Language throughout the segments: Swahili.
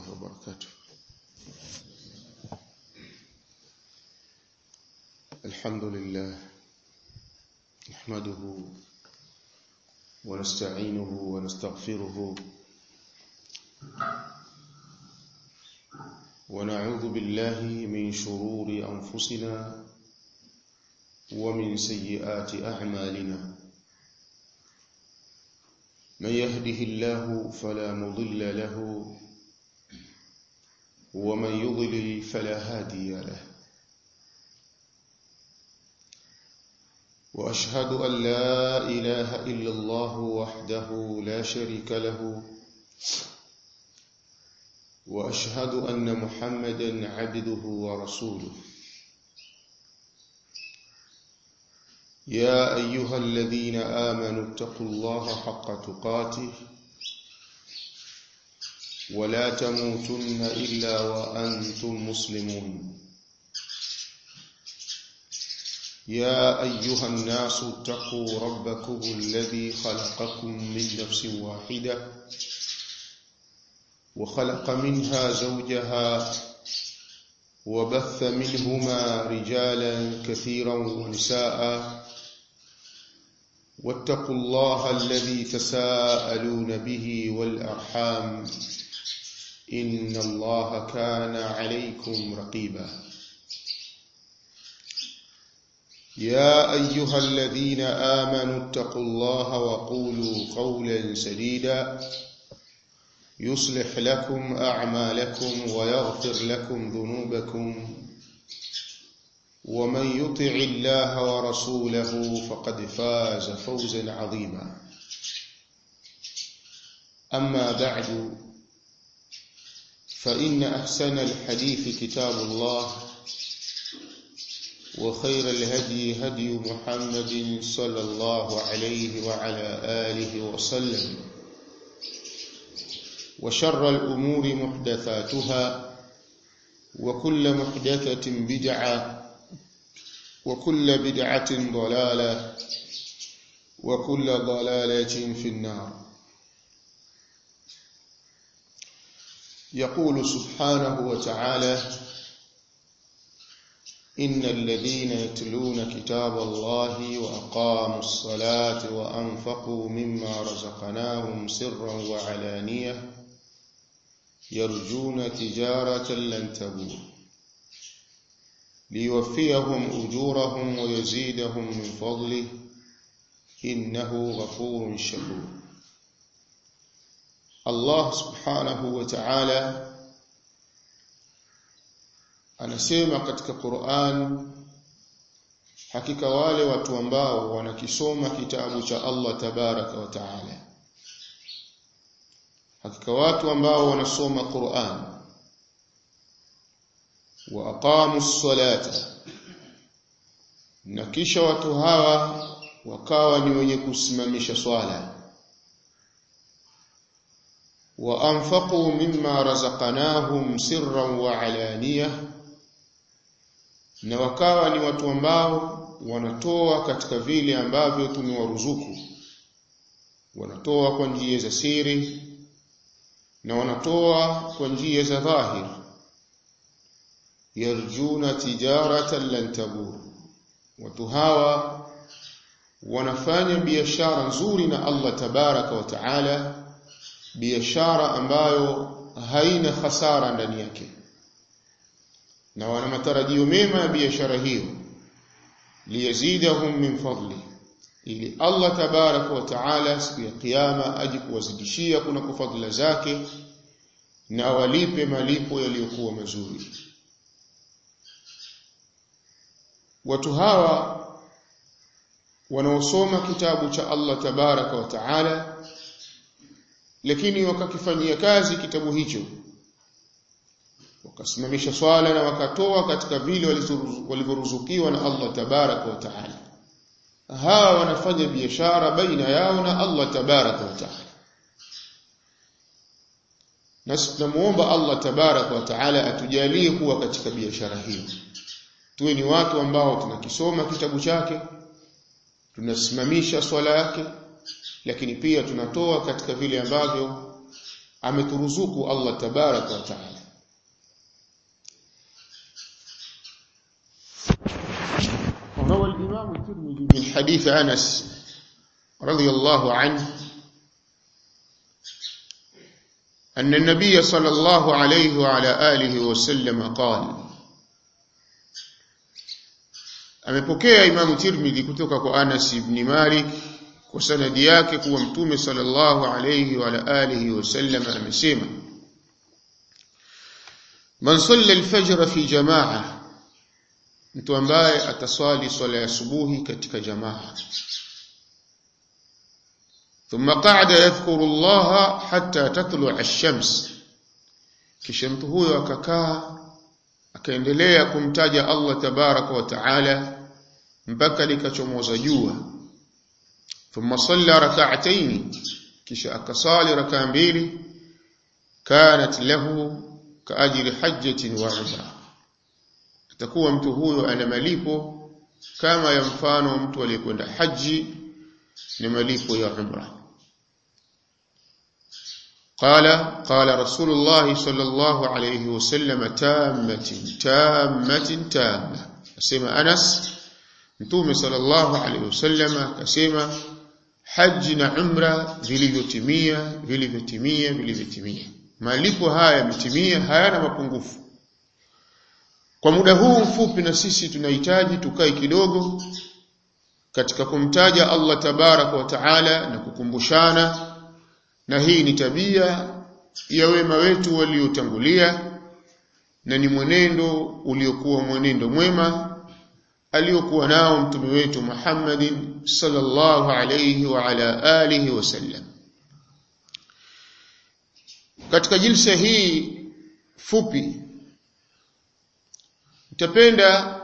وبركاته الحمد لله نحمده ونستعينه ونستغفره ونعوذ بالله من شرور أنفسنا ومن سيئات أعمالنا من يهده الله فلا مضل له ومن يضلل فلا هادي له واشهد ان لا اله الا الله وحده لا شريك له واشهد ان محمدا عبده ورسوله يا ايها الذين امنوا اتقوا الله حق تقاته ولا تموتن الا وانتم مسلمون يا ايها الناس اتقوا ربكم الذي خلقكم من نفس واحده وخلق منها زوجها وبث منهما رجالا كثيرا ونساء واتقوا الله الذي تساءلون به والارحام ان الله كان عليكم رقيبا يا ايها الذين امنوا اتقوا الله وقولوا قولا سديدا يصلح لكم اعمالكم ويغفر لكم ذنوبكم ومن يطع الله ورسوله فقد فاز فوزا عظيما اما بعد فان احسن الحديث كتاب الله وخير الهدي هدي محمد صلى الله عليه وعلى اله وسلم وشر الامور محدثاتها وكل محدثه بدعه وكل بدعة ضلالة وكل ضلالة في النار يقول سبحانه وتعالى إن الذين يتلون كتاب الله وأقاموا الصلاة وأنفقوا مما رزقناهم سرا وعلانية يرجون تجارة لن تبور ليوفيهم أجورهم ويزيدهم من فضله إنه غفور شكور الله سبحانه وتعالى anasema katika Qur'an hakika wale watu ambao wanakisoma kitabu cha Allah tabaraka wa taala hakika watu ambao wanasoma Qur'an wa aqamu ssalata na kisha watu hawa wakawa ni wenye kusimamisha swala wa anfaqu mimma razaqnahum sirran wa alaniya na wakawa ni watu ambao wanatoa katika vile ambavyo tumewaruzuku wanatoa kwa njia za siri na wanatoa kwa njia za dhahiri yarjuna tijaratan lan tabur watu hawa wanafanya biashara nzuri na Allah tabaraka wa taala biashara ambayo haina hasara ndani yake na wana matarajio mema ya biashara hiyo liyazidahum min fadli ili Allah tabaraka wa taala siku ya kiyama aje kuwazidishia kuna kufadhila zake na walipe malipo yaliyokuwa mazuri watu hawa wanaosoma kitabu cha Allah tabaraka wa taala lakini wakakifanyia kazi kitabu hicho wakasimamisha swala na wakatoa katika vile walivyoruzukiwa na Allah tabaraka wa taala hawa wanafanya biashara baina yao na Allah tabaraka wa taala nasi tunamuomba Allah tabaraka wa taala atujalie kuwa katika biashara hiyo tuwe ni watu ambao tunakisoma kitabu chake tunasimamisha swala yake lakini pia tunatoa katika vile ambavyo ameturuzuku Allah tabaraka wa taala روى الإمام الترمذي من حديث أنس رضي الله عنه أن النبي صلى الله عليه وعلى آله وسلم قال amepokea Imam Tirmidhi kutoka kwa Anas ibn Malik kwa sanadi yake kuwa Mtume sallallahu alayhi wa alihi wasallam amesema Man salla al-fajr fi jamaa mtu ambaye ataswali swala ya subuhi katika jamaa thumma qa'ada yadhkuru Allah hatta tatlu'a ash-shams kisha mtu huyo akakaa akaendelea kumtaja Allah tabaraka wa taala mpaka likachomoza jua thumma salla rak'atayn kisha akasali rak'a mbili kanat lahu kaajri hajjatin wa umrah atakuwa mtu huyo ana malipo kama ya mfano mtu aliyekwenda haji ni malipo ya umra قال قال رسول الله صلى الله عليه وسلم تامة تامة تامة اسمع أنس mtume sallallahu alaihi wasallam akasema haji na umra vilivyotimia vilivyotimia vilivyotimia malipo haya yametimia hayana mapungufu kwa muda huu mfupi na sisi tunahitaji tukae kidogo katika kumtaja Allah tabaraka wa taala na kukumbushana na hii ni tabia ya wema wetu waliotangulia na ni mwenendo uliokuwa mwenendo mwema aliokuwa nao mtume wetu Muhammadin sallallahu alayhi wa ala alihi wasallam katika jilsa hii fupi nitapenda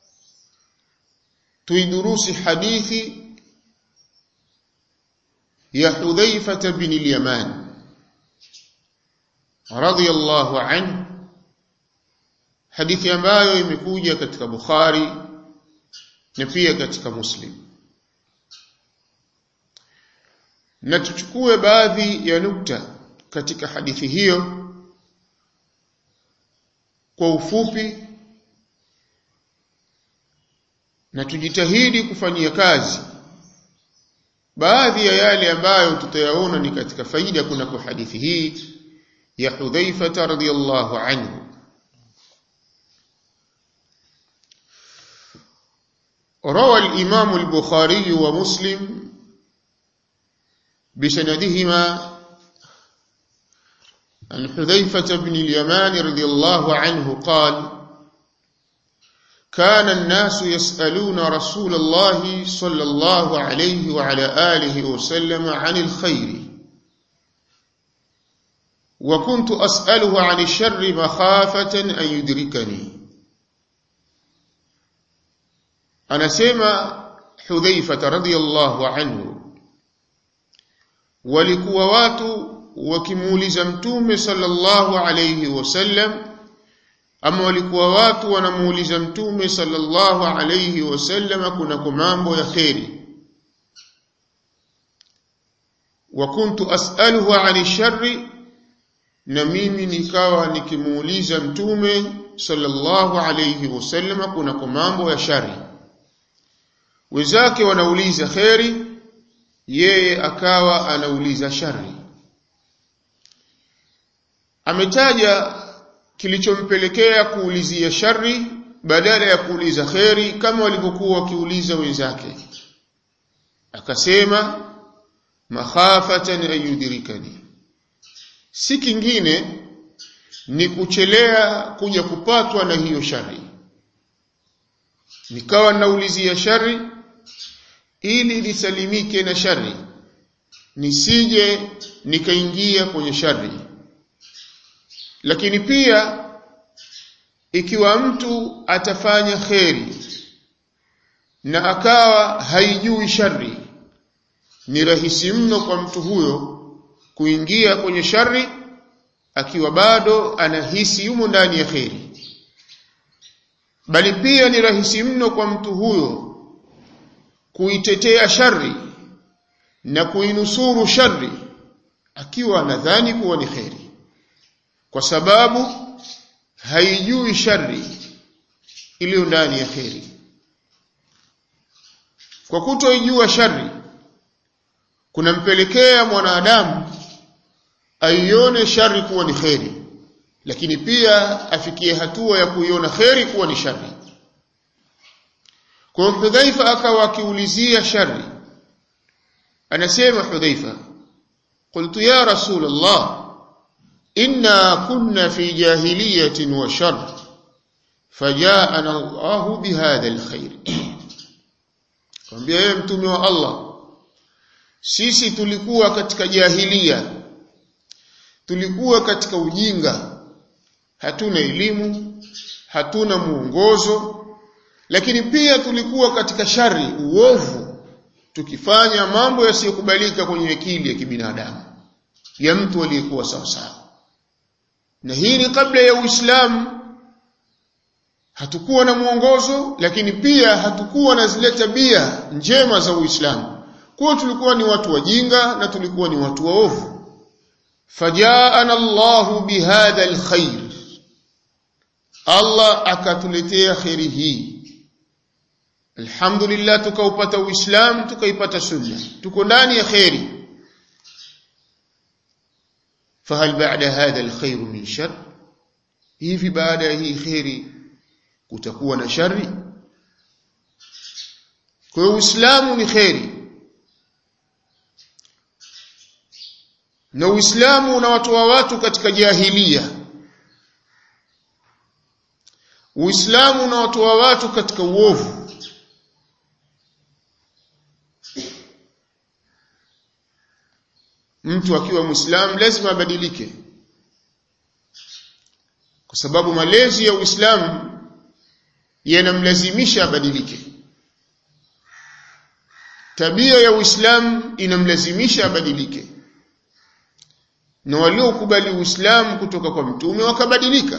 tuidurusi hadithi ya Hudhaifa bin al-Yaman radiyallahu anhu hadithi ambayo imekuja katika Bukhari na pia katika Muslim na tuchukue baadhi ya nukta katika hadithi hiyo kwa ufupi na tujitahidi kufanyia kazi baadhi ya yale ambayo tutayaona ni katika faida kuna kwa hadithi hii ya Hudhaifa radhiyallahu anhu روى الإمام البخاري ومسلم بسندهما عن حذيفة بن اليمان رضي الله عنه قال كان الناس يسألون رسول الله صلى الله عليه وعلى آله وسلم عن الخير وكنت أسأله عن الشر مخافة أن يدركني anasema Hudhaifa radhiyallahu anhu walikuwa watu wakimuuliza mtume sallallahu alayhi wasallam ama walikuwa watu wanamuuliza mtume sallallahu alayhi wasallam kuna mambo ya kheri wa kuntu as'aluhu 'ani sharri na mimi nikawa nikimuuliza mtume sallallahu alayhi wasallam kuna mambo ya shari wenzake wanauliza kheri yeye akawa anauliza shari ametaja kilichompelekea kuulizia shari badala ya kuuliza kheri kama walivyokuwa wakiuliza wenzake akasema makhafatan ayudrikani si kingine ni kuchelea kuja kupatwa na hiyo shari nikawa naulizia shari ili lisalimike na shari nisije nikaingia kwenye shari lakini pia ikiwa mtu atafanya kheri na akawa haijui shari ni rahisi mno kwa mtu huyo kuingia kwenye shari akiwa bado anahisi yumo ndani ya kheri bali pia ni rahisi mno kwa mtu huyo kuitetea shari na kuinusuru shari akiwa anadhani kuwa ni kheri kwa sababu haijui shari iliyo ndani ya kheri kwa kutoijua shari kunampelekea mwanadamu aione shari kuwa ni kheri lakini pia afikie hatua ya kuiona kheri kuwa ni shari kwa Hudhaifa akawa akiulizia shari anasema Hudhaifa قلت يا رسول الله إنا كنا في جاهلية وشر فجاءنا الله بهذا الخير kwambia yeye mtume wa Allah sisi tulikuwa katika jahilia tulikuwa katika ujinga hatuna elimu hatuna muongozo lakini pia tulikuwa katika shari uovu tukifanya mambo yasiyokubalika kwenye akili ya kibinadamu ya mtu aliyekuwa sawa sawa na hii ni kabla ya Uislamu hatukuwa na mwongozo lakini pia hatukuwa na zile tabia njema za Uislamu kwa tulikuwa ni watu wajinga na tulikuwa ni watu waovu fajaana Allahu bihadha alkhair Allah akatuletea khairi hii Alhamdulillah tukaupata Uislamu tukaipata sunna tuko ndani ya khairi fahal ba'da hadha alkhair min shar hivi baada ya hii khairi kutakuwa na shari kwa hiyo Uislamu ni khairi na Uislamu unawatoa watu katika jahilia Uislamu unawatoa watu katika uovu mtu akiwa Muislamu lazima abadilike kwa sababu malezi ya Uislamu yanamlazimisha abadilike tabia ya Uislamu inamlazimisha abadilike na waliokubali Uislamu kutoka kwa mtume wakabadilika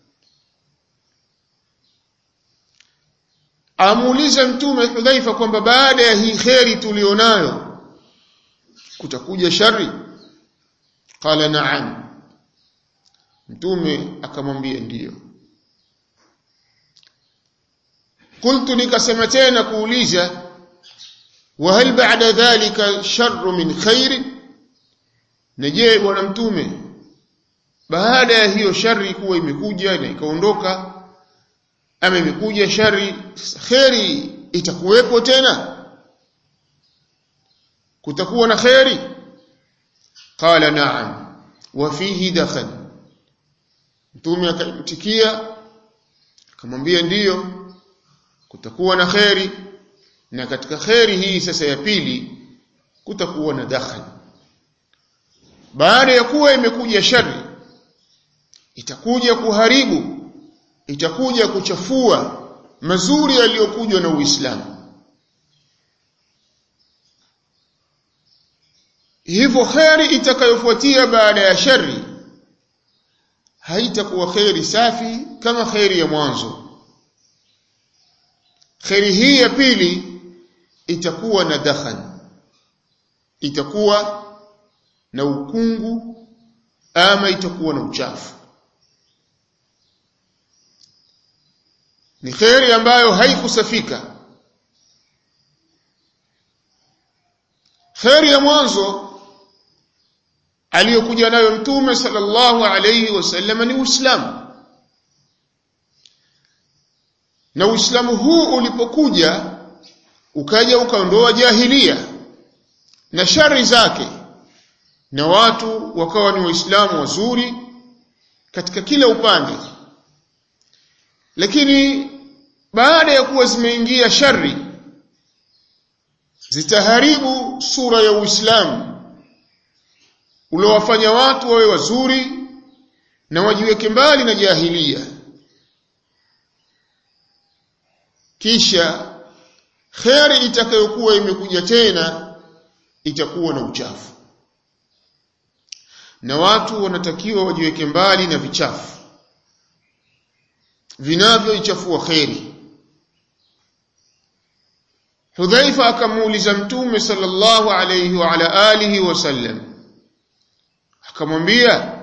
amuuliza mtume Hudhaifa kwamba baada ya hii kheri tulionayo kutakuja shari qala na'am mtume akamwambia ndiyo qultu nikasema tena kuuliza wa hal ba'da dhalika sharru min khair na je bwana mtume baada ya hiyo shari kuwa imekuja na ikaondoka ama imekuja shari kheri itakuwepo tena kutakuwa na kheri qala na'am wa fihi dakhal mtume akamtikia akamwambia ndiyo kutakuwa na kheri na katika kheri hii sasa ya pili kutakuwa na dakhal baada ya kuwa imekuja shari itakuja kuharibu itakuja kuchafua mazuri yaliyokuja na Uislamu hivyo kheri itakayofuatia baada ya shari haitakuwa kheri safi kama kheri ya mwanzo kheri hii ya pili itakuwa na dakhan itakuwa na ukungu ama itakuwa na uchafu ni kheri ambayo haikusafika kheri ya mwanzo aliyokuja nayo mtume sallallahu alayhi wasallam ni Uislamu na Uislamu huu ulipokuja ukaja ukaondoa jahilia na shari zake na watu wakawa ni waislamu wazuri katika kila upande lakini baada ya kuwa zimeingia shari zitaharibu sura ya Uislamu uliowafanya watu wawe wazuri na wajiweke mbali na jahilia kisha kheri itakayokuwa imekuja tena itakuwa na uchafu na watu wanatakiwa wajiweke mbali na vichafu vinavyoichafua kheri Hudhaifa akamuuliza Mtume sallallahu alayhi wa ala alihi wasallam akamwambia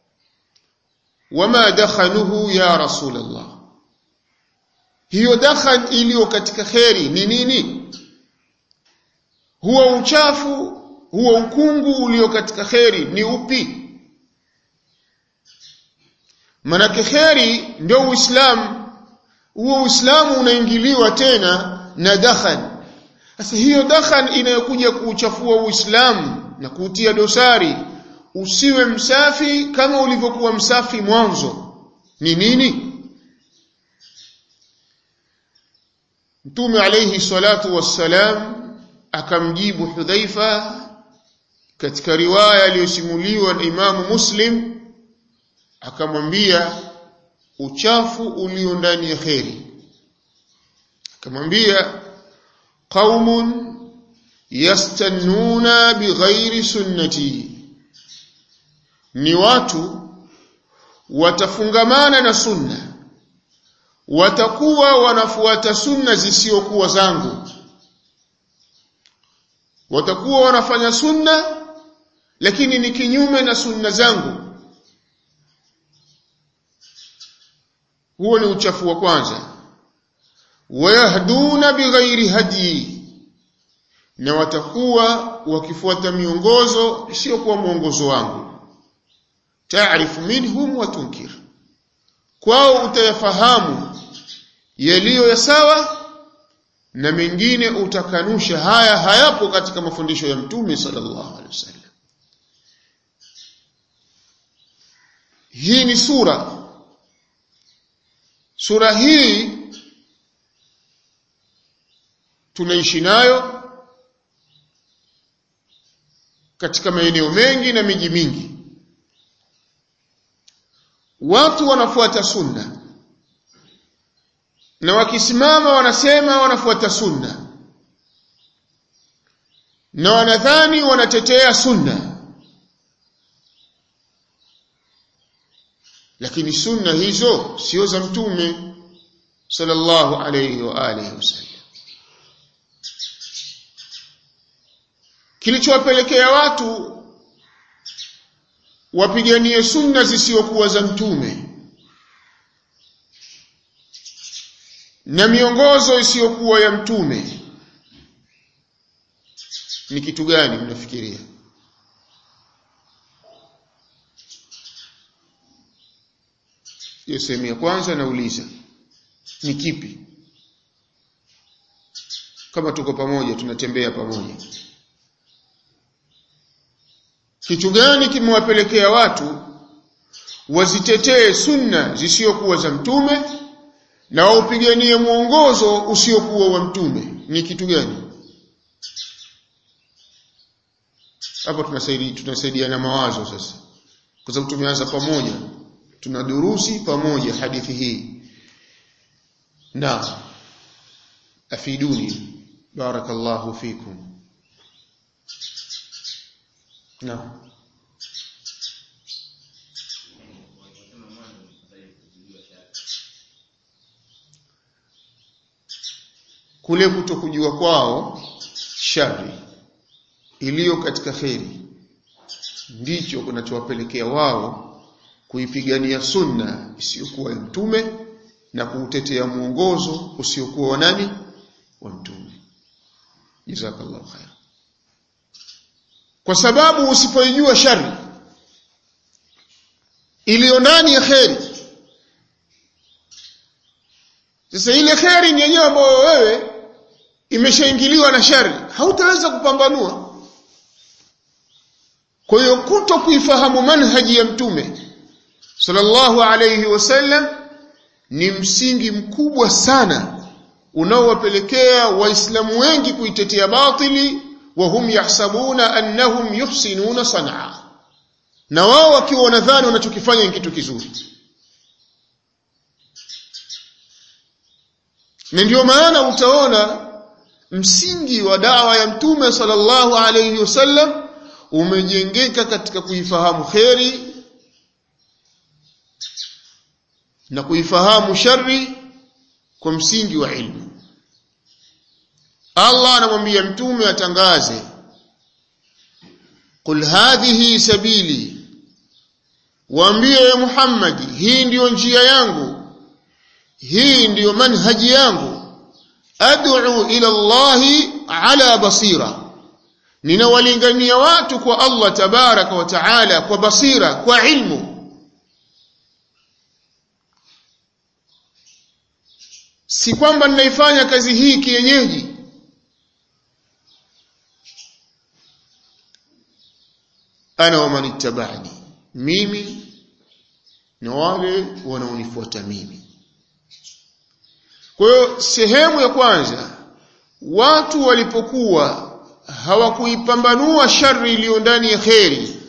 wama dakhanuhu ya rasulullah hiyo dakhan iliyo katika kheri ni nini huwa uchafu huwa ukungu ulio katika kheri ni upi manake kheri ndio uislamu huo uislamu unaingiliwa tena na dakhan sasa hiyo dakhan inayokuja kuuchafua uislamu na kuutia dosari usiwe msafi kama ulivyokuwa msafi mwanzo ni nini Mtume alayhi salatu wassalam akamjibu Hudhaifa katika riwaya iliyosimuliwa na Imamu Muslim akamwambia uchafu ulio ndani ya kheri akamwambia qaumun yastannuna bighairi sunnati ni watu watafungamana na sunna watakuwa wanafuata sunna zisizokuwa zangu watakuwa wanafanya sunna lakini ni kinyume na sunna zangu huo ni uchafu wa kwanza wayahduna bighairi hadi na watakuwa wakifuata miongozo isiyokuwa mwongozo wangu taarifu minhum wa tunkir kwao utayafahamu yaliyo ya sawa na mengine utakanusha haya hayapo katika mafundisho ya mtume sallallahu alaihi wasallam hii ni sura sura hii tunaishi nayo katika maeneo mengi na miji mingi watu wanafuata sunna na wakisimama wanasema wanafuata sunna na wanadhani wanatetea sunna lakini sunna hizo sio za mtume sallallahu alayhi wa alihi wasallam kilichowapelekea watu wapiganie sunna zisizokuwa za mtume na miongozo isiyokuwa ya mtume ni kitu gani mnafikiria hiyo sehemu ya kwanza nauliza ni kipi kama tuko pamoja tunatembea pamoja kitu gani kimewapelekea watu wazitetee sunna zisizokuwa za mtume na waupiganie mwongozo usiokuwa wa mtume ni kitu gani hapa tunasaidia tunasaidiana mawazo sasa kwa sababu tumeanza pamoja tunadurusi pamoja hadithi hii na afiduni barakallahu fikum na kule kutokujua kwao shari iliyo katika kheri ndicho kinachowapelekea wao kuipigania sunna isiyokuwa ya mtume na kuutetea mwongozo usiokuwa wa nani wa mtume jazakallahu khair kwa sababu usipoijua shari iliyo ndani ya kheri sasa ile kheri ni yenyewe ambayo wewe imeshaingiliwa na shari hautaweza kupambanua kwa hiyo kuto kuifahamu manhaji ya mtume sallallahu alayhi wasallam ni msingi mkubwa sana unaowapelekea waislamu wengi kuitetea batili wa hum yahsabuna annahum yuhsinuna sanaa na wao wakiwa wanadhani wanachokifanya ni kitu kizuri na ndio maana utaona msingi wa dawa ya mtume sallallahu alayhi wasallam umejengeka katika kuifahamu kheri na kuifahamu shari kwa msingi wa ilmu Allah anamwambia mtume atangaze qul hadhihi sabili waambie Muhammad hii ndiyo njia yangu hii ndiyo manhaji yangu ad'u ila Allahi ala basira ninawalingania watu kwa Allah tabaraka wa taala kwa basira kwa ilmu si kwamba ninaifanya kazi hii kienyeji ana wa manittabani mimi na wale wanaonifuata mimi kwa hiyo sehemu ya kwanza watu walipokuwa hawakuipambanua shari iliyo ndani ya kheri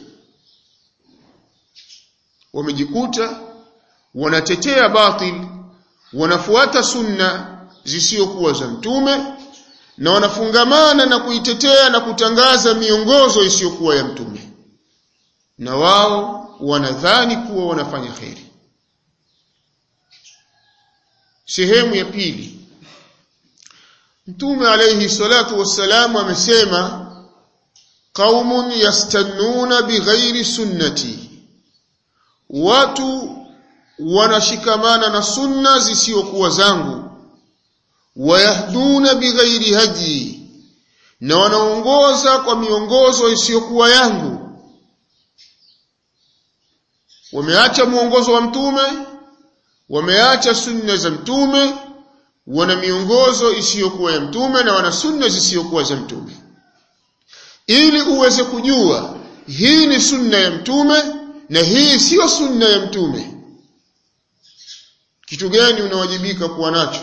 wamejikuta wanatetea batil wanafuata sunna zisizokuwa za mtume na wanafungamana na kuitetea na kutangaza miongozo isiyokuwa ya mtume na wao wanadhani kuwa wanafanya kheri sehemu ya pili mtume alayhi salatu wassalam amesema qaumun yastannuna bighairi sunnati watu wanashikamana na sunna zisizokuwa zangu wayahduna bighairi haji na wanaongoza kwa miongozo isiyokuwa yangu wameacha mwongozo wa mtume wameacha sunna za mtume wana miongozo isiyokuwa ya mtume na wana sunna zisizokuwa za mtume ili uweze kujua hii ni sunna ya mtume na hii siyo sunna ya mtume kitu gani unawajibika kuwa nacho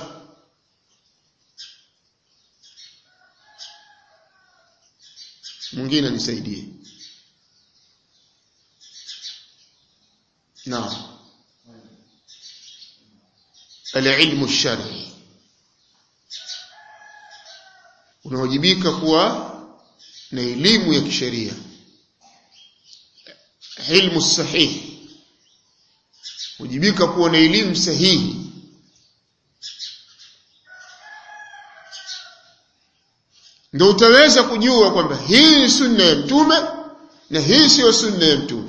mwingine nisaidie naam alilmu shari unawajibika kuwa na elimu ya kisheria ilmu sahihi wajibika kuwa na elimu sahihi ndio utaweza kujua kwamba hii ni sunna ya mtume na hii siyo sunna ya mtume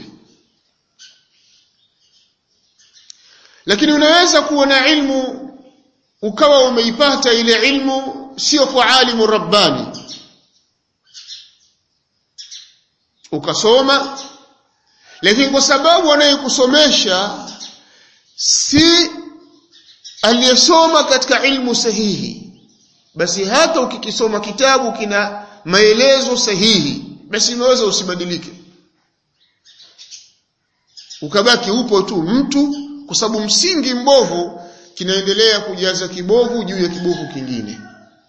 lakini unaweza kuwa na ilmu ukawa umeipata ile ilmu sio kwa alimu rabbani ukasoma lakini kwa sababu anayekusomesha si aliyesoma katika ilmu sahihi basi hata ukikisoma kitabu kina maelezo sahihi basi unaweza usibadilike ukabaki upo tu mtu kwa sababu msingi mbovu kinaendelea kujaza kibovu juu ya kibovu kingine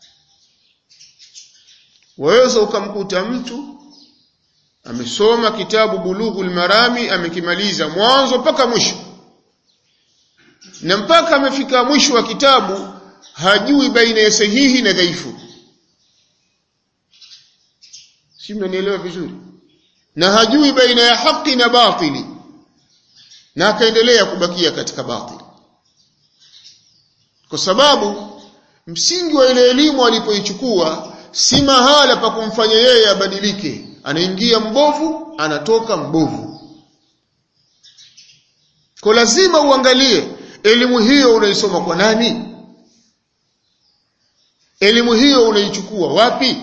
waweza ukamkuta mtu amesoma kitabu bulughul marami amekimaliza mwanzo mpaka mwisho na mpaka amefika mwisho wa kitabu hajui baina ya sahihi na dhaifu si mnanielewa vizuri na hajui baina ya haki na batili na akaendelea kubakia katika batili kwa sababu msingi wa ile elimu alipoichukua si mahala pa kumfanya yeye abadilike anaingia mbovu anatoka mbovu kwa lazima uangalie elimu hiyo unaisoma kwa nani elimu hiyo unaichukua wapi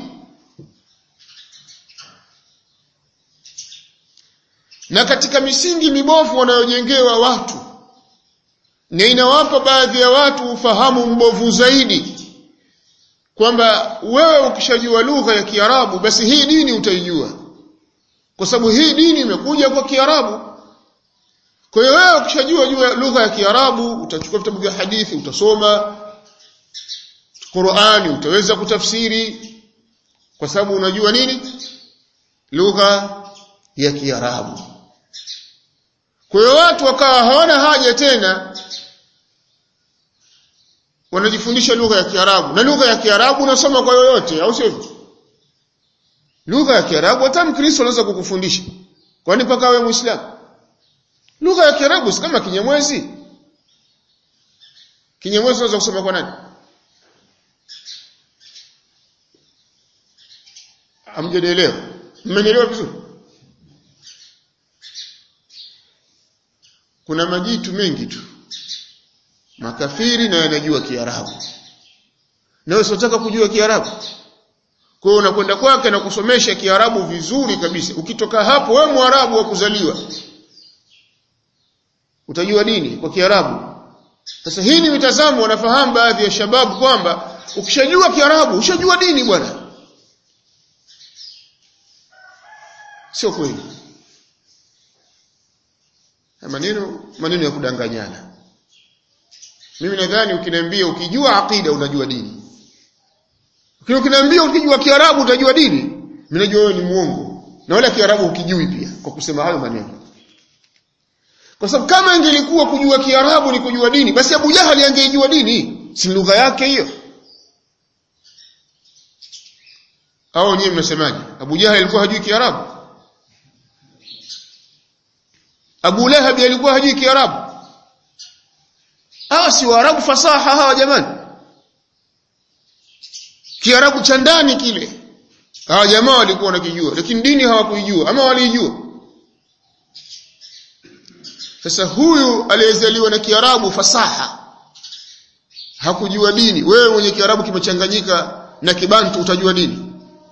na katika misingi mibovu wanayojengewa watu na inawapa baadhi ya watu ufahamu mbovu zaidi kwamba wewe ukishajua lugha ya Kiarabu basi hii dini utaijua kwa sababu hii dini imekuja kwa Kiarabu kwa hiyo wewe ukishajua jua lugha ya Kiarabu utachukua vitabu vya hadithi utasoma Qur'ani utaweza kutafsiri kwa sababu unajua nini lugha ya Kiarabu kwa hiyo watu wakawa hawana haja tena wanajifundisha lugha ya Kiarabu na lugha ya Kiarabu unasoma kwa yoyote au sio lugha ya Kiarabu hata Mkristo anaweza kukufundisha kwani mpaka wewe Muislamu lugha ya Kiarabu si kama Kinyamwezi Kinyamwezi unaweza kusoma kwa nani Hamjanielewa mmenielewa vizuri kuna majitu mengi tu makafiri na yanajua Kiarabu na wewe unataka kujua Kiarabu kwa hiyo unakwenda kwake na kusomesha Kiarabu vizuri kabisa ukitoka hapo wewe Mwarabu wa kuzaliwa utajua dini kwa Kiarabu sasa hii ni mitazamo wanafahamu baadhi ya shababu kwamba ukishajua Kiarabu ushajua dini bwana sio kweli maneno maneno ya kudanganyana mimi nadhani ukiniambia ukijua aqida unajua dini lakini ukiniambia ukijua Kiarabu utajua dini mimi najua wewe ni muongo na wala Kiarabu ukijui pia kwa kusema hayo maneno kwa sababu kama ingelikuwa kujua Kiarabu ni kujua dini basi Abu Jahali angeijua dini si lugha yake hiyo au nyinyi mnasemaje Abu Jahali alikuwa hajui Kiarabu Abu Lahab alikuwa hajui Kiarabu hawa si Waarabu fasaha hawa jamani Kiarabu cha ndani kile hawa jamaa walikuwa wanakijua lakini dini hawakuijua ama waliijua sasa huyu aliyezaliwa na Kiarabu fasaha hakujua dini wewe mwenye Kiarabu kimechanganyika na Kibantu utajua dini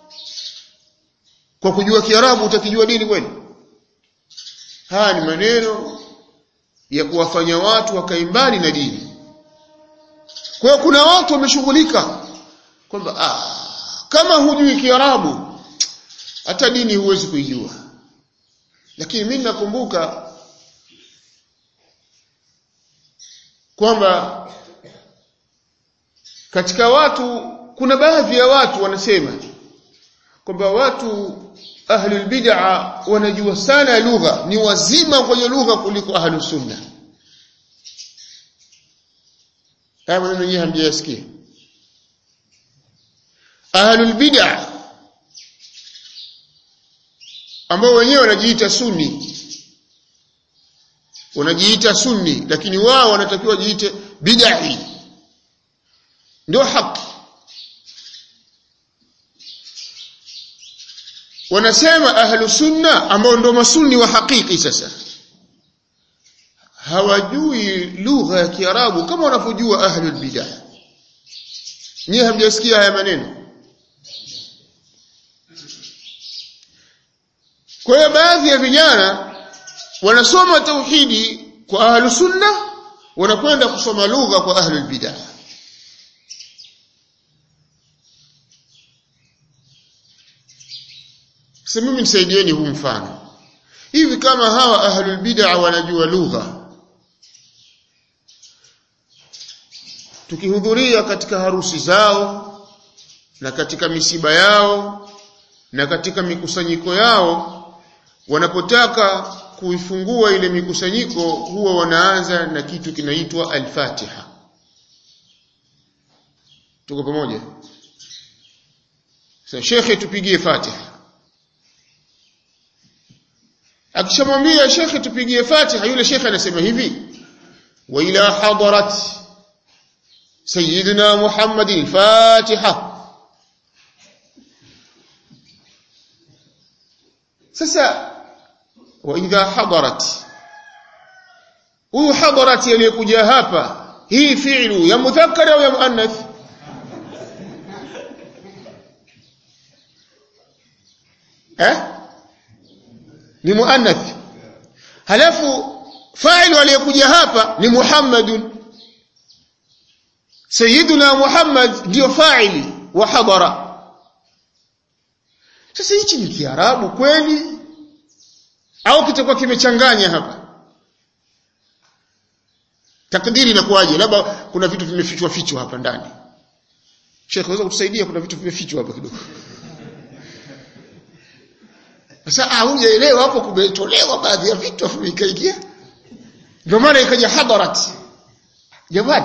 kwa kujua Kiarabu utakijua dini kweli haya ni maneno ya kuwafanya watu wakae mbali na dini kwa hiyo kuna watu wameshughulika kwamba ah kama hujui Kiarabu hata dini huwezi kuijua lakini mimi nakumbuka kwamba katika watu kuna baadhi ya watu wanasema kwamba watu ahlul bid'a wanajua sana lugha ni wazima kwenye lugha kuliko ahlus sunna haya maneno yenyewe hamjayasikia ahlul bid'a ambao wenyewe wanajiita sunni wanajiita sunni lakini wao wanatakiwa jiite bid'i ndio haki wanasema ahlu sunna ambao ndio masunni wa hakiki sasa hawajui lugha ya Kiarabu kama wanavyojua ahlul bid'ah nyie hamjasikia haya maneno kwa hiyo baadhi ya vijana wanasoma tauhidi kwa ahlu sunna wanakwenda kusoma lugha kwa ahlul bid'ah Sasa mimi nisaidieni huu mfano. Hivi kama hawa ahlul bid'a wanajua lugha. Tukihudhuria katika harusi zao na katika misiba yao na katika mikusanyiko yao wanapotaka kuifungua ile mikusanyiko huwa wanaanza na kitu kinaitwa al-Fatiha. Tuko pamoja? Sasa shekhe tupigie Fatiha. akishamwambia shekhe tupigie fatiha yule shekhe anasema hivi wa ila hadarat sayyidina muhammadin fatiha sasa wa idha hadarat huyu hadarat aliyekuja hapa hii fi'lu ya mudhakkar au ya muannath eh ni muannath halafu fa'il aliyekuja hapa ni muhammadun sayyiduna muhammad ndio fa'ili wa hadara sasa hichi ni kiarabu kweli au kitakuwa kimechanganya hapa takdiri inakuwaje labda kuna vitu vimefichwa fichwa hapa ndani Sheikh unaweza kutusaidia kuna vitu vimefichwa hapa kidogo sasa haujaelewa hapo kumetolewa baadhi ya vitu afu ikaingia ndio maana ikaja hadarat jamani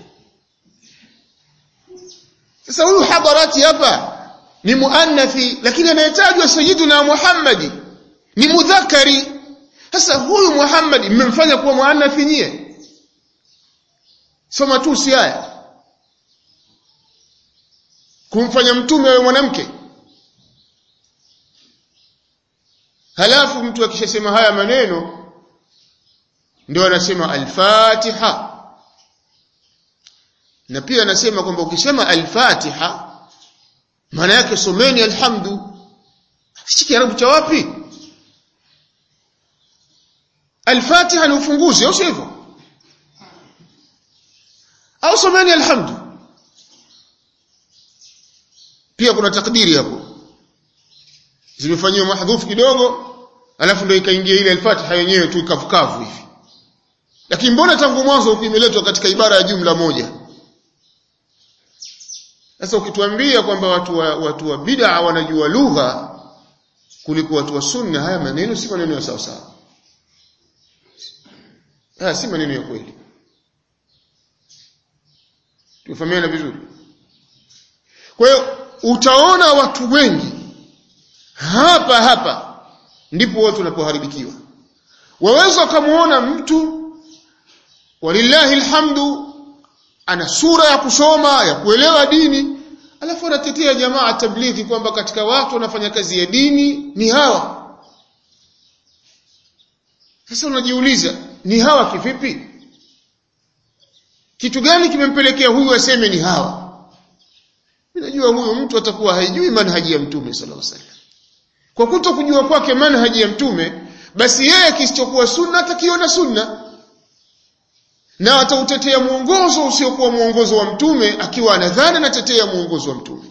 sasa huyu hadarati hapa ni muannathi lakini anayetajwa sayyiduna Muhammadi ni mudhakari sasa huyu Muhammad mmemfanya kuwa muannathi nyie soma tu si haya kumfanya mtume awe mwanamke halafu mtu akishasema haya maneno ndio anasema al-Fatiha na pia anasema kwamba ukisema al-Fatiha maana yake someni alhamdu hichi kiarabu cha wapi al-Fatiha ni ufunguzi au sivyo au someni alhamdu pia kuna takdiri hapo zimefanywa mahdhufu kidogo alafu ndio ikaingia ile al-Fatiha yenyewe tu ikavukavu hivi lakini mbona tangu mwanzo imeletwa katika ibara ya jumla moja sasa ukituambia kwamba watu wa, watu wa bid'a wanajua lugha kuliko watu wa sunna haya maneno si maneno ya sawa sawa haya si maneno ya kweli tufahamiana vizuri kwa hiyo utaona watu wengi hapa hapa ndipo watu wanapoharibikiwa waweza kumuona mtu walillahi alhamdu ana sura ya kusoma ya kuelewa dini alafu anatetea jamaa tablighi kwamba katika watu wanafanya kazi ya dini ni hawa sasa unajiuliza ni hawa kivipi kitu gani kimempelekea huyu aseme ni hawa najua huyu mtu atakuwa haijui manhaji ya mtume sallallahu alaihi wasallam kwa kuto kujua kwake manhaji ya mtume basi yeye kisichokuwa sunna atakiona sunna na atautetea mwongozo usiokuwa mwongozo wa mtume akiwa anadhani anatetea mwongozo wa mtume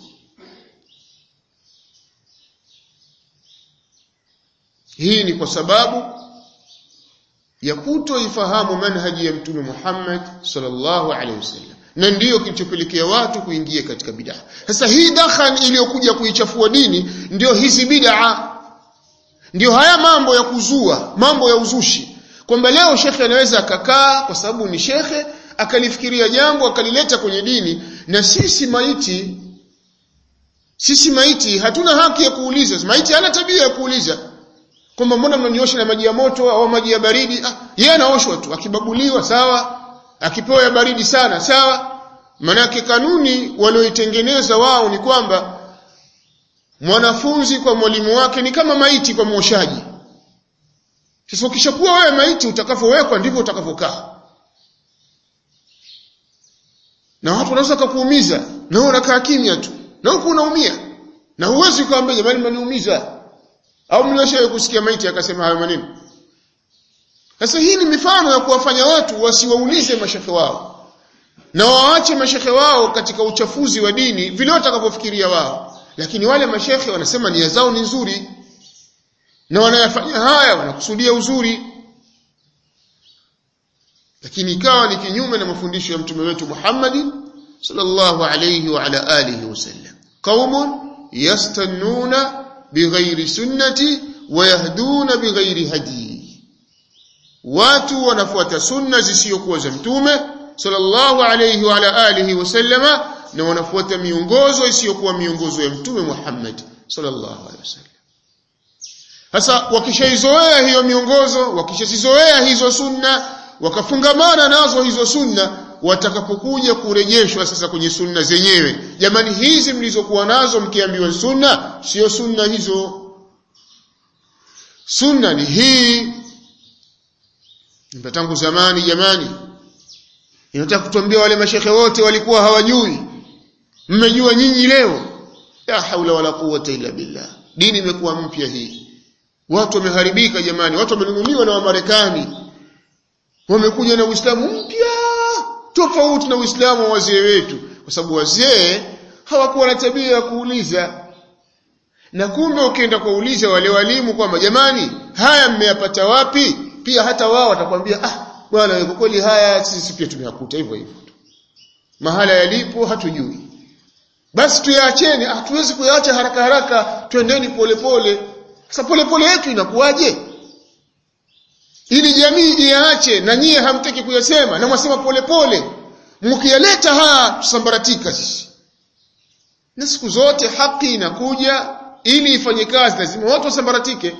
hii ni kwa sababu ya kutoifahamu manhaji ya mtume Muhammad sallallahu alaihi wasallam na ndiyo kilichopelekea watu kuingia katika bid'a sasa hii dakhan iliyokuja kuichafua dini ndiyo hizi bid'a ndiyo haya mambo ya kuzua mambo ya uzushi kwamba leo shekhe anaweza akakaa kwa sababu ni shekhe akalifikiria jambo akalileta kwenye dini na sisi maiti sisi maiti hatuna haki ya kuuliza maiti hana tabia ya kuuliza kwamba mbona mnaniosha na maji ya moto au maji ya baridi ah yeye anaoshwa tu akibabuliwa sawa akipewa ya baridi sana sawa manake kanuni walioitengeneza wao ni kwamba mwanafunzi kwa mwalimu wake ni kama maiti kwa mwoshaji sasa ukishakuwa wewe maiti utakavyowekwa ndivyo utakavyokaa na watu wanaweza kukuumiza na wewe unakaa kimya tu na huku unaumia na huwezi kuambia jamani mnaniumiza au mlioshawahi kusikia maiti akasema hayo maneno sasa hii ni mifano ya kuwafanya watu wasiwaulize mashehe wao na waache mashehe wao katika uchafuzi wa dini vile watakavyofikiria wao lakini wale mashehe wanasema nia zao ni nzuri na wanayafanya haya wanakusudia uzuri lakini ikawa ni kinyume na mafundisho ya mtume wetu Muhammad sallallahu alayhi wa ala alihi wasallam qaumun yastannuna bighairi sunnati wa yahduna bighairi hadi watu wanafuata sunna zisizokuwa za mtume sallallahu alayhi wa ala alihi wasallama na wanafuata miongozo isiyokuwa miongozo ya mtume Muhammad sallallahu alayhi wasallam sasa wakishaizoea hiyo miongozo wakishazizoea hizo sunna wakafungamana nazo hizo sunna watakapokuja kurejeshwa sasa kwenye sunna zenyewe jamani hizi mlizokuwa nazo mkiambiwa sunna sio sunna hizo sunna ni hii tangu zamani jamani inataka kutuambia wale mashekhe wote walikuwa hawajui mmejua nyinyi leo la haula wala quwwata illa billah dini imekuwa mpya hii watu wameharibika jamani watu wamenunuliwa na wamarekani wamekuja na uislamu mpya tofauti na uislamu wa wazee wetu kwa sababu wazee hawakuwa na tabia ya kuuliza na kumbe ukienda kuuliza wale walimu kwamba jamani haya mmeyapata wapi pia hata wao watakwambia ah bwana kwa kweli haya sisi pia tumeyakuta hivyo hivyo mahala yalipo hatujui basi tuyaacheni hatuwezi kuyaacha haraka haraka twendeni polepole sasa polepole yetu inakuwaje ili jamii iaache na nyie hamtaki kuyasema na mwasema polepole mkiyaleta haya tusambaratika sisi na siku zote haki inakuja ili ifanye kazi lazima watu wasambaratike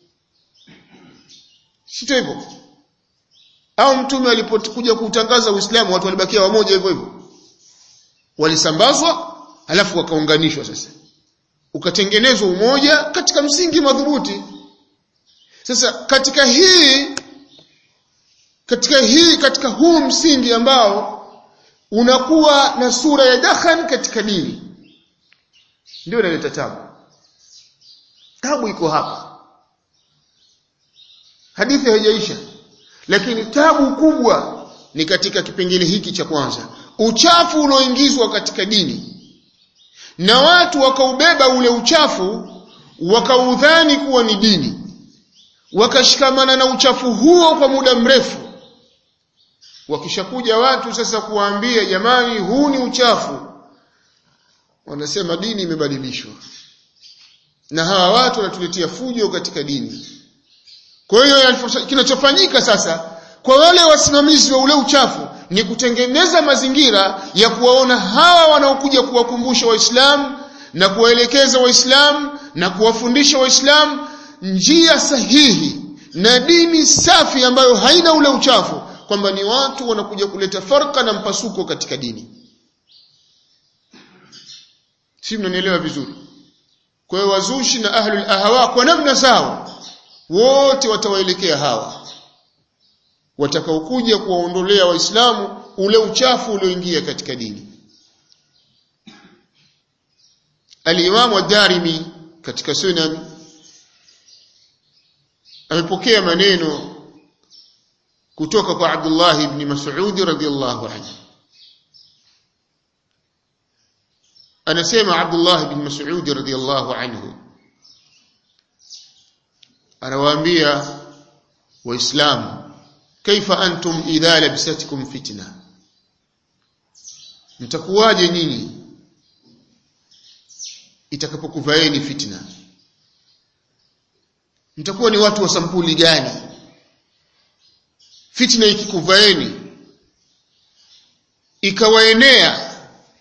sio hivyo au mtume alipokuja kuutangaza Uislamu watu walibakia wamoja hivyo hivyo walisambazwa alafu wakaunganishwa sasa ukatengenezwa umoja katika msingi madhubuti sasa katika hii katika hii katika huu msingi ambao unakuwa na sura ya dakhan katika dini ndio inaleta tabu tabu iko hapa hadithi haijaisha lakini tabu kubwa ni katika kipengele hiki cha kwanza uchafu unaoingizwa katika dini na watu wakaubeba ule uchafu wakaudhani kuwa ni dini wakashikamana na uchafu huo kwa muda mrefu wakishakuja watu sasa kuwaambia jamani huu ni uchafu wanasema dini imebadilishwa na hawa watu wanatuletea fujo katika dini kwa hiyo kinachofanyika sasa kwa wale wasimamizi wa ule uchafu ni kutengeneza mazingira ya kuwaona hawa wanaokuja kuwakumbusha waislamu na kuwaelekeza waislamu na kuwafundisha waislamu njia sahihi na dini safi ambayo haina ule uchafu kwamba ni watu wanakuja kuleta farka na mpasuko katika dini si mnanielewa vizuri kwa hiyo wazushi na ahlul ahawa kwa namna sawa wote watawaelekea hawa watakaokuja kuwaondolea waislamu ule uchafu ulioingia katika dini Al-Imam ad-Darimi katika Sunan amepokea maneno kutoka kwa Abdullah ibn Mas'ud radhiyallahu anhu anasema Abdullah ibn Mas'ud radhiyallahu anhu anawaambia waislamu kaifa antum idha labisatkum fitna mtakuwaje nyinyi itakapokuvaeni fitna mtakuwa ni watu wa sampuli gani fitna ikikuvaeni ikawaenea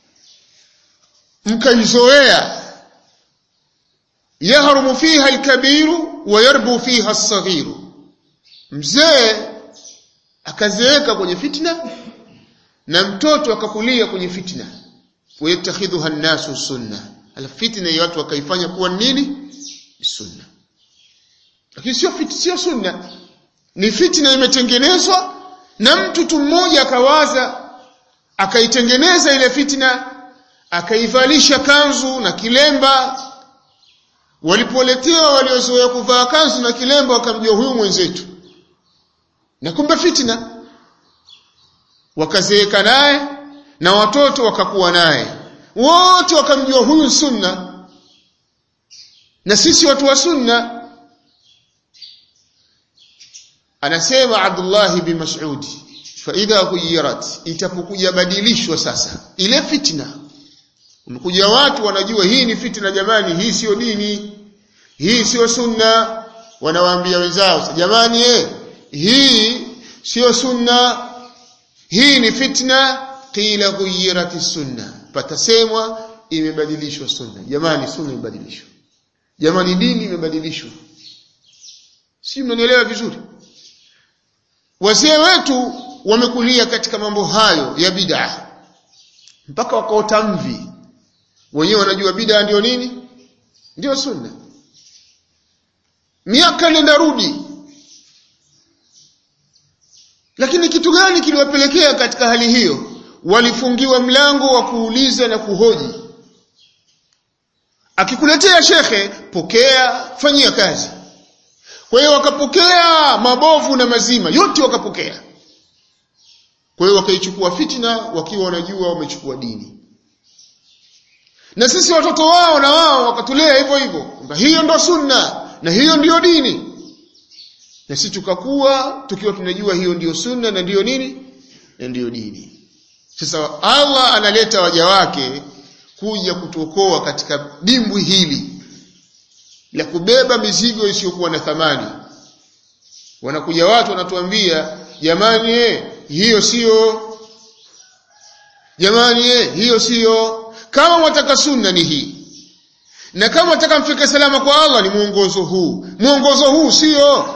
mkaizoea yahrumu fiha alkabiru wa yarbu fiha alsaghiru mzee akazeeka kwenye fitna na mtoto akakulia kwenye fitna wayattakhidhuha an-nasu sunna alfitna ya watu wakaifanya kuwa nini sunna lakini sio fit sio sunna ni fitna imetengenezwa na mtu tu mmoja akawaza akaitengeneza ile fitna akaivalisha kanzu na kilemba walipoletewa waliozoea kuvaa kanzu na kilemba wakamjua huyu mwenzetu na kumbe fitna wakazeeka naye na watoto wakakuwa naye wote wakamjua huyu sunna na sisi watu wa sunna anasema Abdullah bin Mas'ud fa idha ghuyirat itapokuja badilishwa sasa ile fitna umekuja watu wanajua hii ni fitna jamani hii sio dini hii sio sunna wanawaambia wenzao jamani eh hii sio sunna hii ni fitna qila ghuyirat sunna patasemwa imebadilishwa sunna jamani sunna imebadilishwa jamani dini imebadilishwa si mnanielewa vizuri wazee wetu wamekulia katika mambo hayo ya bid'a mpaka wakaota mvi wenyewe wanajua bid'a ndio nini ndio sunna miaka nenda rudi lakini kitu gani kiliwapelekea katika hali hiyo walifungiwa mlango wa kuuliza na kuhoji akikuletea shekhe pokea fanyia kazi kwa hiyo wakapokea mabovu na mazima yote wakapokea kwa hiyo wakaichukua fitna wakiwa wanajua wamechukua dini na sisi watoto wao na wao wakatulea hivyo hivyo kwamba hiyo ndo sunna na hiyo ndiyo dini na sisi tukakuwa tukiwa tunajua hiyo ndiyo sunna na ndiyo nini na ndiyo dini sasa Allah analeta waja wake kuja kutuokoa katika dimbwi hili la kubeba mizigo isiyokuwa na thamani wanakuja watu wanatuambia jamani eh hiyo sio jamani eh hiyo sio kama mwataka sunna ni hii na kama mwataka mfike salama kwa Allah ni mwongozo huu mwongozo huu sio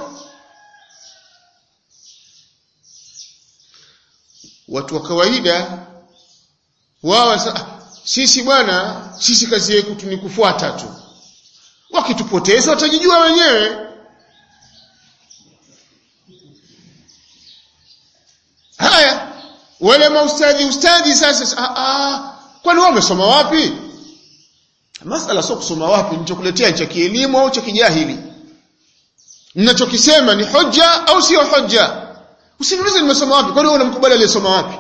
watu wa kawaida wao sisi bwana sisi kazi yetu ni kufuata tu wakitupoteza watajijua wenyewe wale maustadhi ustadhi sasa ah, ah, kwani wao wamesoma wapi masala sio kusoma wapi nilichokuletea cha kielimu au cha kijahili ninachokisema ni hoja au sio hoja usiniulize nimesoma wapi kwani wewe unamkubali aliyesoma wapi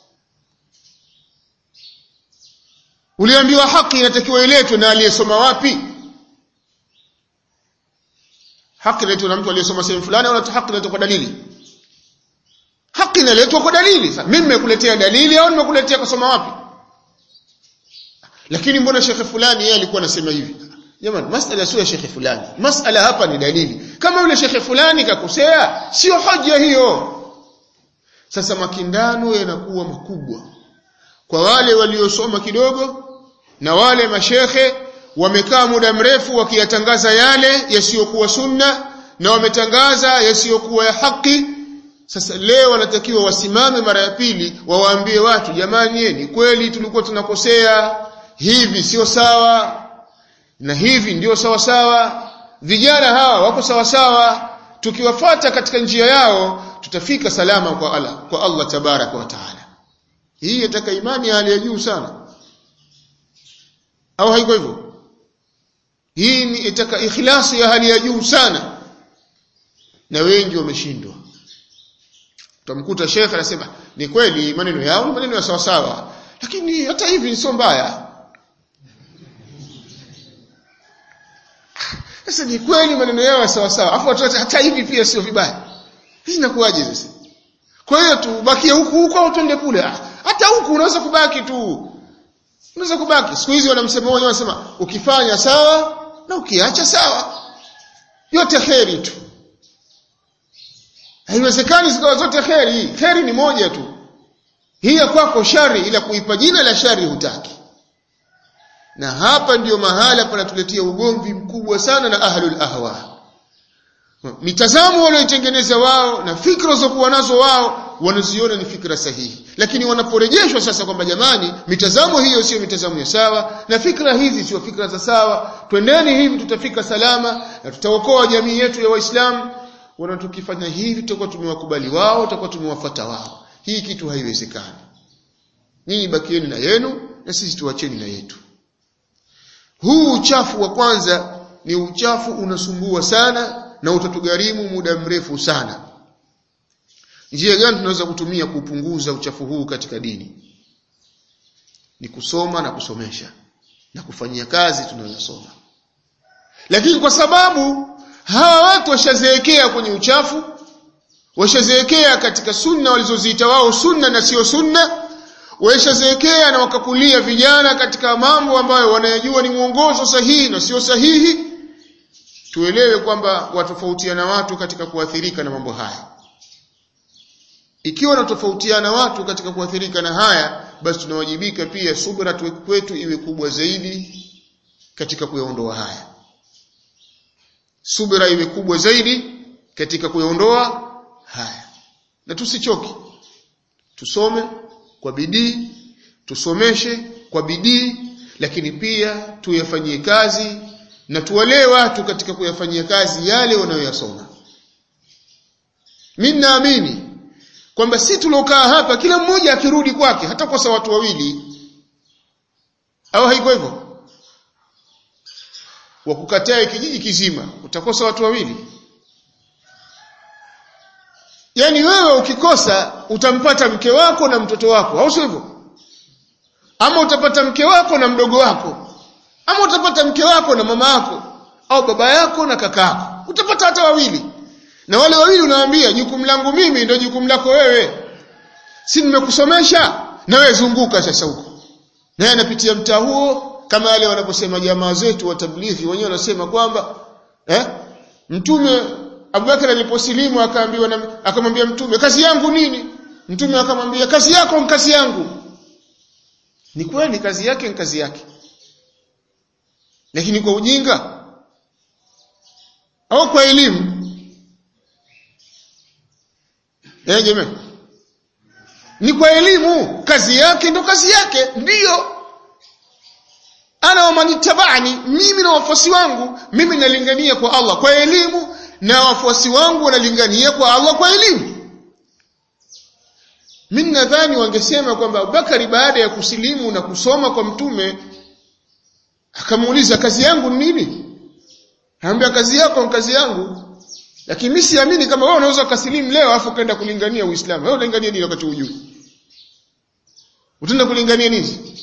uliambiwa haki inatakiwa iletwe na aliyesoma wapi haki inaletwa na mtu aliyesoma sehemu fulani au haki inaletwa kwa dalili haki inaletwa kwa dalili sasa mimi nimekuletea dalili au nimekuletea kusoma wapi lakini mbona shekhe fulani yeye alikuwa anasema hivi jamani masala sio ya shekhe fulani masala hapa ni dalili kama yule shekhe fulani kakosea sio hoja hiyo sasa makindano yanakuwa makubwa kwa wale waliosoma kidogo na wale mashekhe wamekaa muda mrefu wakiyatangaza yale yasiyokuwa sunna na wametangaza yasiyokuwa ya haki sasa leo wanatakiwa wasimame mara ya pili wawaambie watu jamani ni kweli tulikuwa tunakosea hivi sio sawa na hivi ndio sawa sawa vijana hawa wako sawa sawa tukiwafata katika njia yao tutafika salama kwa Allah kwa Allah tabaraka wa taala hii yataka imani ya hali ya juu sana au haiko hivyo hii ni itaka ikhlasi ya hali ya juu sana na wengi wameshindwa utamkuta shekhe anasema ni kweli maneno yao ni maneno ya sawa sawa lakini hata hivi sio mbaya sasa ni kweli maneno yao ya sawa sawa afu watu hata hivi pia sio vibaya hii inakuwaje sasa kwa hiyo tubakie huku huku au twende kule hata huku unaweza kubaki tu unaweza kubaki siku hizi wanamsema wao wanasema ukifanya sawa na ukiacha sawa yote kheri tu haiwezekani zikawa zote kheri kheri ni moja tu hii ya kwako shari ila kuipa jina la shari hutaki na hapa ndiyo mahala panatuletea ugomvi mkubwa sana na ahlul ahwa mitazamo walioitengeneza wao na fikra zokuwa nazo wao wanaziona ni fikra sahihi lakini wanaporejeshwa sasa kwamba jamani mitazamo hiyo sio mitazamo ya sawa na fikra hizi sio fikra za sawa twendeni hivi tutafika salama na tutaokoa jamii yetu ya waislamu wana tukifanya hivi tutakuwa tumewakubali wao tutakuwa tumewafuata wao hii kitu haiwezekani nyinyi bakieni na yenu na sisi tuacheni na yetu huu uchafu wa kwanza ni uchafu unasumbua sana na utatugharimu muda mrefu sana njia gani tunaweza kutumia kupunguza uchafu huu katika dini ni kusoma na kusomesha na kufanyia kazi tunayosoma lakini kwa sababu hawa watu washazeekea kwenye uchafu washazeekea katika sunna walizoziita wao sunna na sio sunna washazeekea na wakakulia vijana katika mambo ambayo wanayajua ni mwongozo sahihi na sio sahihi tuelewe kwamba watofautiana watu katika kuathirika na mambo haya ikiwa wanatofautiana watu katika kuathirika na haya basi tunawajibika pia subra kwetu iwe kubwa zaidi katika kuyaondoa haya subra iwe kubwa zaidi katika kuyaondoa haya na tusichoke tusome kwa bidii tusomeshe kwa bidii lakini pia tuyafanyie kazi na tuwalee watu katika kuyafanyia kazi yale wanayoyasoma mimi naamini kwamba si tulokaa hapa kila mmoja akirudi kwake hata kosa watu wawili au haiko hivyo wakukatae kijiji kizima utakosa watu wawili yaani wewe ukikosa utampata mke wako na mtoto wako au sio hivyo ama utapata mke wako na mdogo wako ama utapata mke wako na mama yako au baba yako na kaka yako utapata hata wawili na wale wawili unawaambia jukumu langu mimi ndio jukumu lako wewe si nimekusomesha na wewe zunguka sasa huko naye anapitia mtaa huo kama wale wanaposema jamaa zetu wa tablighi wenyewe wanasema kwamba eh mtume Abubakar aliposilimu akaambiwa na akamwambia mtume kazi yangu nini mtume akamwambia kazi yako ni kazi yangu ni kweli kazi yake ni kazi yake lakini kwa ujinga au kwa elimu eh jamani ni kwa elimu kazi yake ndo kazi yake ndiyo ana wamanitabani mimi na wafuasi wangu mimi nalingania kwa Allah kwa elimu na wafuasi wangu wanalingania kwa Allah kwa elimu mimi nadhani wangesema kwamba Abubakari baada ya kusilimu na kusoma kwa mtume akamuuliza kazi yangu ni nini Anambia kazi yako ni kazi yangu lakini mimi siamini kama wewe unaweza kusilimu leo afu kaenda kulingania Uislamu wewe unalingania nini wakati hujui utaenda kulingania nini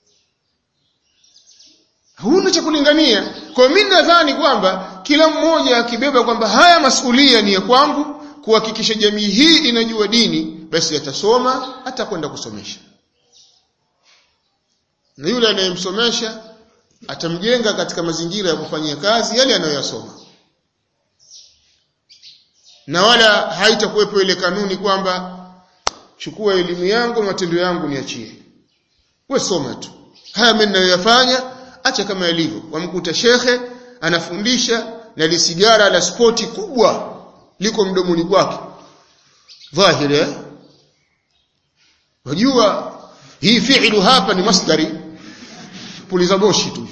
huna cha kulingania kwa mimi nadhani kwamba kila mmoja akibeba kwamba haya masulia ni ya kwangu kuhakikisha jamii hii inajua dini basi atasoma atakwenda kusomesha na yule anayemsomesha atamjenga katika mazingira ya kufanyia kazi yale anayoyasoma na wala haitakuwepo ile kanuni kwamba chukua elimu yangu matendo yangu niachie wewe soma tu haya mimi ninayoyafanya acha kama yalivyo wamkuta shekhe anafundisha na lisigara la spoti kubwa liko mdomoni kwake dhahiri eh wajua hii fi'lu hapa ni masdari puliza moshi tu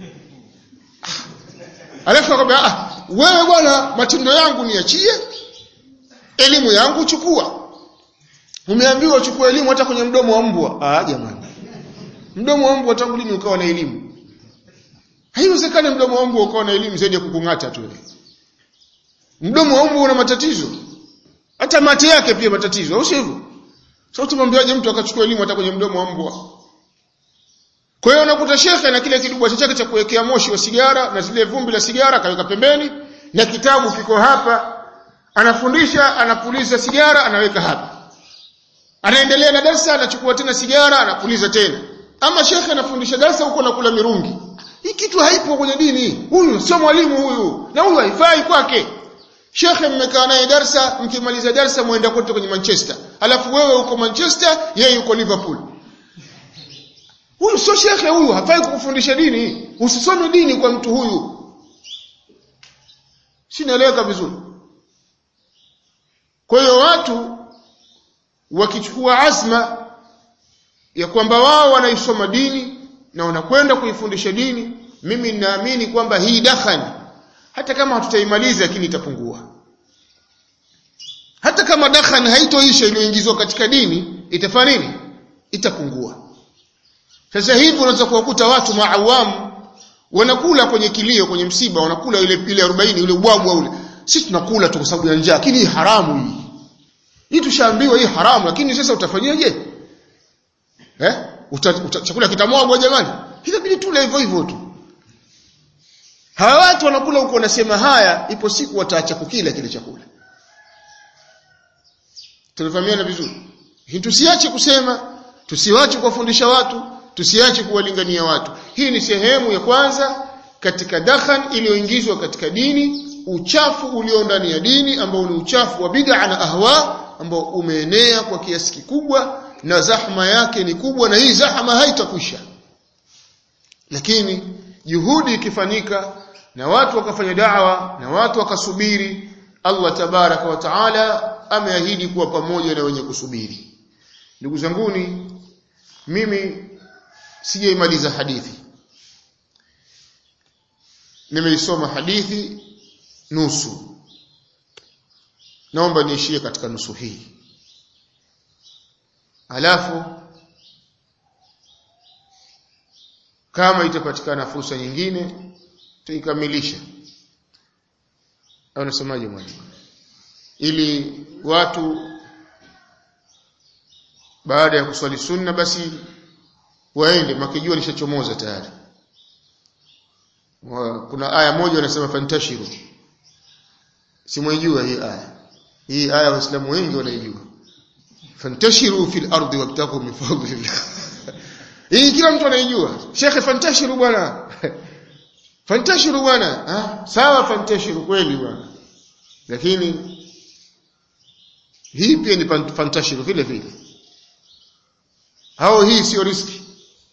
alafu akamwambia ah wewe bwana matendo yangu niachie elimu yangu chukua umeambiwa uchukue elimu hata kwenye mdomo wa mbwa ah jamani mdomo wa mbwa tangu lini ukawa na elimu haiwezekani mdomo wa mbwa ukawa na elimu zaidi ya kukung'ata tu mdomo wa mbwa una matatizo hata mate yake pia matatizo au sivyo sasa tumwambiaje mtu akachukua elimu hata kwenye mdomo wa mbwa kwa hiyo unakuta shekhe na kile kidubwa chake cha kuwekea moshi wa sigara na zile vumbi la sigara kaweka pembeni na kitabu kiko hapa anafundisha anapuliza sigara anaweka hapa anaendelea na darasa anachukua tena sigara anapuliza tena ama shekhe anafundisha darasa huko na kula mirungi hii kitu haipo kwenye dini huyu sio mwalimu huyu na huyu haifai kwake shekhe mmekaa naye darasa mkimaliza darasa muenda kote kwenye Manchester alafu wewe uko Manchester yeye yuko Liverpool huyu sio shekhe huyu hafai kukufundisha dini usisome dini kwa mtu huyu sinaeleweka vizuri kwa hiyo watu wakichukua azma ya kwamba wao wanaisoma dini na wanakwenda kuifundisha dini mimi ninaamini kwamba hii dakhani hata kama hatutaimaliza lakini itapungua hata kama dakhani haitoisha iliyoingizwa katika dini itafanya nini itapungua sasa hivi unaweza kuwakuta watu maawamu wanakula kwenye kilio kwenye msiba wanakula ile ile 40 ule ubwabwa ule sisi tunakula tu kwa sababu ya njaa lakini hii haramu hii hii tushaambiwa hii haramu lakini sasa utafanyaje eh uta, uta, chakula kitamwagwa jamani inabidi tule hivyo hivyo tu hawa watu wanakula huko wanasema haya ipo siku wataacha kukila kile chakula tunafahamiana vizuri hii tusiache kusema tusiwache kuwafundisha watu tusiache kuwalingania watu hii ni sehemu ya kwanza katika dakhan iliyoingizwa katika dini uchafu ulio ndani ya dini ambao ni uchafu wa bid'a na ahwa ambao umeenea kwa kiasi kikubwa na zahma yake ni kubwa na hii zahma haitakwisha lakini juhudi ikifanyika na watu wakafanya da'wa na watu wakasubiri Allah tabaraka wa taala ameahidi kuwa pamoja na wenye kusubiri ndugu zanguni mimi sijaimaliza hadithi nimeisoma hadithi nusu naomba niishie katika nusu hii alafu kama itapatikana fursa nyingine tuikamilisha au nasemaje mwalimu ili watu baada ya kuswali sunna basi waende makijua lishachomoza tayari kuna aya moja wanasema fantashiru simwaijua hii aya hii aya waislamu wengi wanaijua fantashiru fil ardi wabtagu min fadlillah hii kila mtu anaijua shekhe fantashiru bwana fantashiru bwana ah sawa fantashiru kweli bwana lakini hii pia ni fantashiru vile vile hao hii sio riski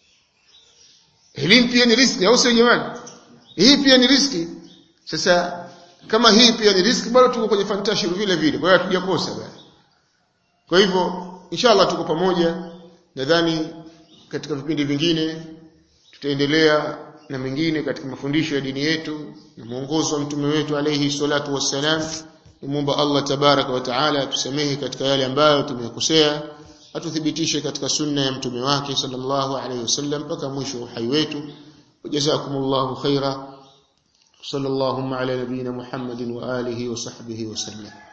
elimu pia ni riski au sio jamani hii pia ni riski sasa kama hii pia ni riski bado tuko kwenye fantashiru vile vile kwa hiyo hatujakosa bwana kwa hivyo inshallah tuko pamoja nadhani katika vipindi vingine tutaendelea na mengine katika mafundisho ya dini yetu na mwongozo wa mtume wetu alayhi salatu wassalam nimuomba Allah tabaraka wa taala tusamehe katika yale ambayo tumekosea atuthibitishe katika sunna ya mtume wake sallallahu alayhi wasallam mpaka mwisho wa uhai wetu wajazakumullahu khaira sallallahu ala nabina muhammadin wa alihi wa sahbihi wasallam